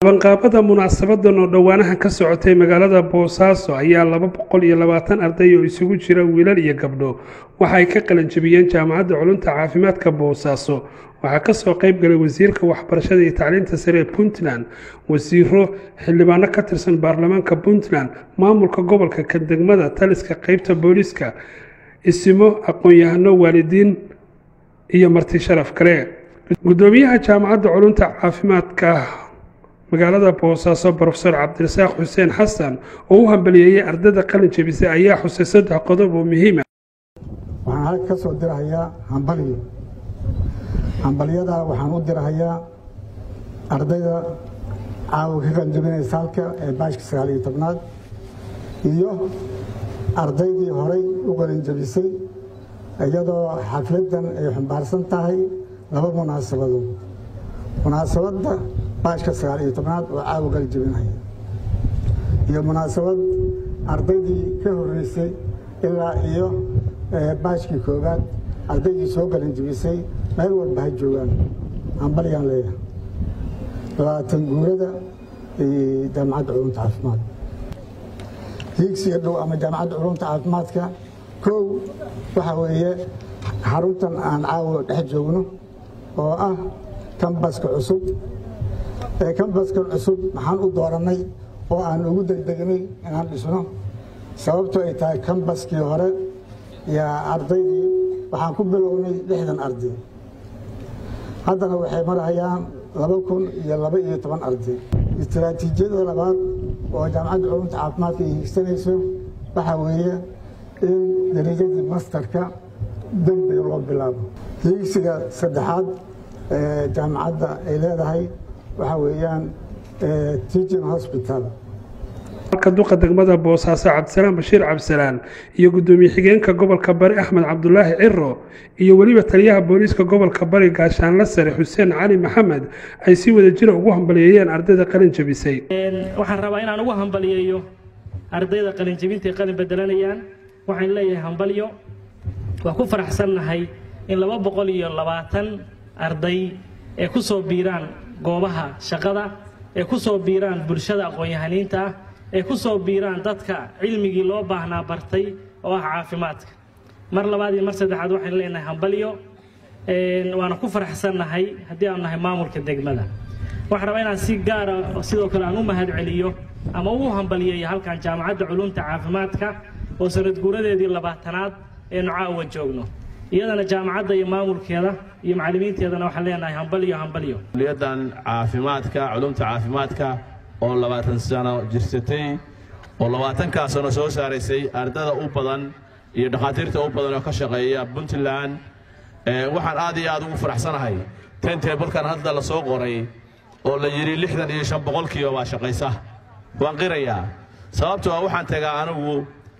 qabanqaabada munaasabadan oo dhowaanahan ka socotay magaalada boosaaso ayaa laba boqol iyo labaatan arday oo isugu jira wiilal iyo gabdho waxa ay ka qalanjabiyeen jaamacadda culunta caafimaadka boosaaso waxaa kasoo qayb galay wasiirka waxbarashada iyo tacliinta sare ee puntland wasiiro xildhibaano ka tirsan baarlamaanka puntland maamulka gobolka kadegmada taliska qeybta booliiska isimo aqoon-yahano waalidiin iyo marti sharaf kale gudoomiyaha jaamacadda culunta caafimaadka magaalada boosaaso brofesor cabdirasaaq xuseen xasan oo u hambaliyeeyey ardayda qalin jebisay ayaa xusay saddex qodob oo muhiima waxaan halka ka soo dirahayaa hambalyo hambalyadaa waxaan u dirahayaa ardayda caawa ka qalinjabinaysa halka ee baashka sagaal iyo tobnaad iyo ardaydii horay u qalinjabisay iyadoo xafladdan ay xambaarsan tahay laba munaasabadood munaasabadda baashka sagaal iyo tobnaad oo caawa qalinjabinaya iyo munaasabad ardaydii ka horreysay ilaa iyo baashkii koowaad ardaydii soo qalinjabisay meel walba ha joogaan hambalyaan leeyahay labaatan guurada jaamacadda culumta caafimaad hiigsiga dhow ama jaamacadda culumta caafimaadka kow waxaa weeye xaruntan aan caawa dhex joogno oo ah kambaska cusub ee kambaskan cusub maxaan u doorannay oo aan ugu degdegnay inaan dhisno sababto ay tahay kambaskii hore yaa ardaydii waxaan ku bilownay lixdan arday haddana waxay marahayaan laba kun iyo laba iyo toban arday istaraatiijiyada labaad oo jaamacadda culumta caafimaadka ay hiigsanayso waxaa weeye in darajadii mastarka degdeg loo bilaabo hiigsiga saddexaad ee jaamacadda ay leedahay waxaa weeyaan teaching hospital halka duqa degmada boosaaso cabdisalaan bashiir cabdisalaan iyo gudoomiye xigeenka gobolka bari axmed cabdulaahi ciro iyo weliba taliyaha booliiska gobolka bari gaashaanla sare xuseen cali maxamed ay si wada jira ugu hambaliyeeyeen ardayda qalin jabisay waxaan rabaa inaan ugu hambaliyeeyo ardayda qalin jabinta ay qalin bedelanayaan waxaan leeyahay hambalyo waa ku faraxsannahay in laba boqol iyo labaatan arday ee ku soo biiraan goobaha shaqada ee ku soo biiraan bulshada aqoon-yahaniinta ah ee ku soo biiraan dadka cilmigii loo baahnaa bartay oo ah caafimaadka mar labaad iyo mar saddexaad waxaan leenahay hambalyo waana ku faraxsannahay haddii aanu nahay maamulka degmada waxaan rabaa inaan si gaara sidoo kale aan u mahad celiyo ama ugu hambaliyeeyo halkan jaamacadda culumta caafimaadka oo sanad guuradeedii labaatanaad eenu caawa joogno iyadana jaamacadda iyo maamulkeeda iyo macallimiinteedana waxaan leenahay hambalyo hambalyo kuliyadan caafimaadka culumta caafimaadka oo labaatan sano jirsatay oo labaatankaa sano soo saaraysay ardada u badan iyo dhakhaatiirta u badan oo ka shaqeeya puntland waxaan aad iyo aad ugu faraxsanahay tentebalkan hadda la soo qoray oo la yidhi lixdan iyo shan boqolkiiba baa shaqaysa waan qirayaa sababtoo ah waxaan tagaa anigu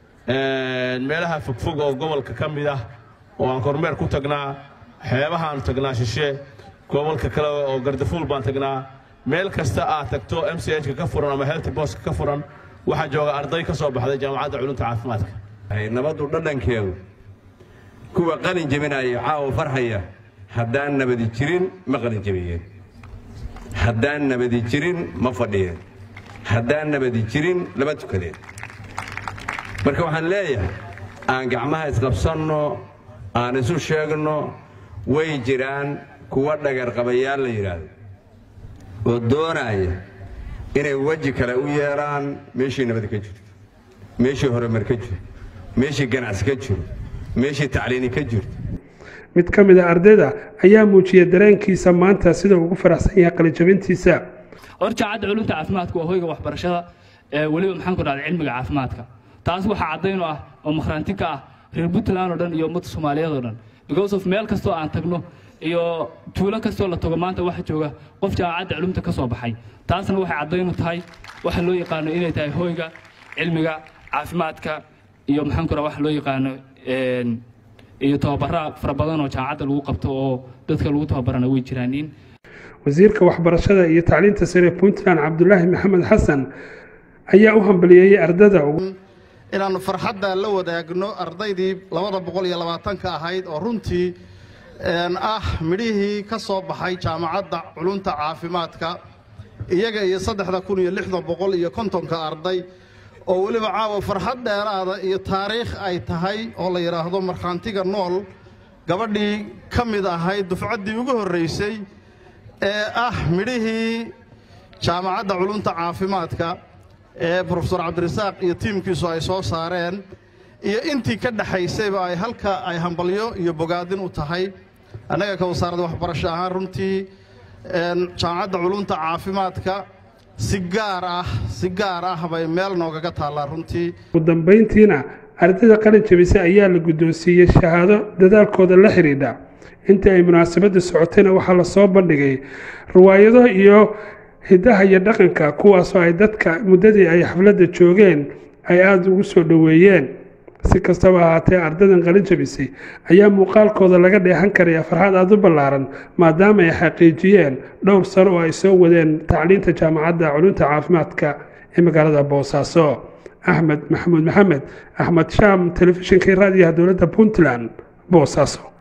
meelaha fogfog oo gobolka ka mid ah oo aan kormeer ku tagnaa xeebahaan tagnaa shishe gobolka kale oo gardafuul baan tagnaa meel kasta aad tagto m c h-ka ka furan ama health boska ka furan waxaa jooga arday ka soo baxday jaamacadda culumta caafimaadka nabaddu dhadhankeedu kuwa qalin jebinaya caawa farxaya haddaan nabadi jirin ma qalin jebiyeen haddaan nabadi jirin ma fadhiyeen haddaan nabadi jirin lama tukadeen marka waxaan leeyahay aan gacmaha isqabsanno aan isu sheegno way jiraan kuwa dhagarqabayaal la yidhaahdo oo doonaya inay weji kale u yeelaan meeshii nabad ka jirto meeshii horumar ka jiro meeshii ganacsi ka jiro meeshii tacliini ka jirto mid ka mid a ardayda ayaa muujiyay dareenkiisa maanta sida ugu faraxsan yahay qalijabintiisa hor jaacadda culumta caafimaadka waa hoyga waxbarashada weliba maxaan ku dhahday cilmiga caafimaadka taas waxaa caddayn u ah oo makhraanti ka ah reer puntland oo dhan iyo ummadda soomaaliyeed oo dhan because of meel kastoo aan tagno iyo tuulo kastoo la tago maanta waxa jooga qof jaamacadda culumta ka soo baxay taasna waxay caddayn u tahay waxa loo yaqaano inay tahay hoyga cilmiga caafimaadka iyo maxaan ku dhaha waxa loo yaqaano iyo tababara fara badan oo jaamacadda lagu qabto oo dadka lagu tababarana way jiraaniin wasiirka waxbarashada iyo tacliinta sare puntland cabdulaahi maxamed xasan ayaa u hambaliyeeyey ardada inaannu farxadda la wadaagno ardaydii labada boqol iyo labaatanka ahayd oo runtii ah midhihii ka soo baxay jaamacadda culunta caafimaadka iyaga iyo saddexda kun iyo lixda boqol iyo kontonka arday oo weliba caawa farxad dheeraada iyo taariikh ay tahay oo la yidhaahdo markhaantiga nool gabadhii ka mid ahayd dufcaddii ugu horraysay ee ah midhihii jaamacadda culunta caafimaadka ee brofesor cabdirasaaq iyo tiimkiisu ay soo saareen iyo intii ka dhexaysayba ay halka ay hambalyo iyo bogaadin u tahay annaga ka wasaaradda waxbarasho ahaan runtii jaamacadda culunta caafimaadka si gaar ah si gaar ah bay meel noogaga taallaa runtii ugu dambayntiina ardayda qalin jabisay ayaa la guddoonsiiyey shahaado dadaalkooda la xidhiidha intii ay munaasabadda socotayna waxaa lasoo bandhigay riwaayado iyo hiddaha iyo dhaqanka kuwaasoo ay dadka muddadii ay xafladda joogeen ay aada ugu soo dhoweeyeen si kastaba ahaatee ardaydan qalin jabisay ayaa muuqaalkooda laga dheehan karaya farxad aada u ballaaran maadaama ay xaqiijiyeen dhowr sano oo ay soo wadeen tacliinta jaamacadda culunta caafimaadka ee magaalada boosaaso axmed maxamuud maxamed axmed shaam telefishinkii raadiyaha dowladda puntland boosaaso